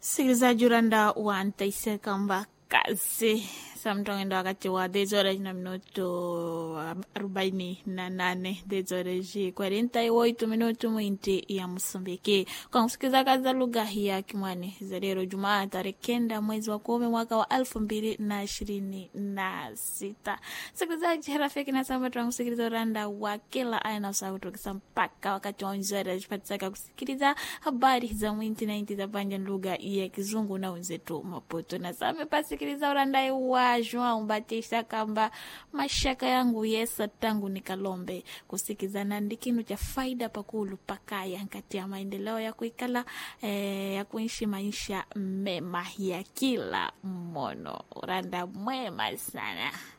msikilizaji uranda wa ntaiseka kazi samtongindo wakati wa dezora na minuto arobaini na nane dezora ji quarenta e oito minuto mwinti ya Msumbiki kwa kusikiliza kazi za lugha ya Kimwani za leo Jumaa tarehe kenda mwezi wa kumi mwaka wa elfu mbili na ishirini na sita. Sikilizaji rafiki na samba tunakusikiliza uranda wa kila aina sauti ukisa mpaka wakati wa unzora jipatisaka kusikiliza habari za mwinti na inti za panja lugha ya Kizungu na wenzetu Maputo na same pasikiliza uranda wa João Batista kamba mashaka yangu yesa tangu nikalombe kusikizana ndi kinu cha faida pakulu pakaya nkati ya maendeleo ya kuikala eh, ya kuishi maisha mema ya kila mmono uranda mwema sana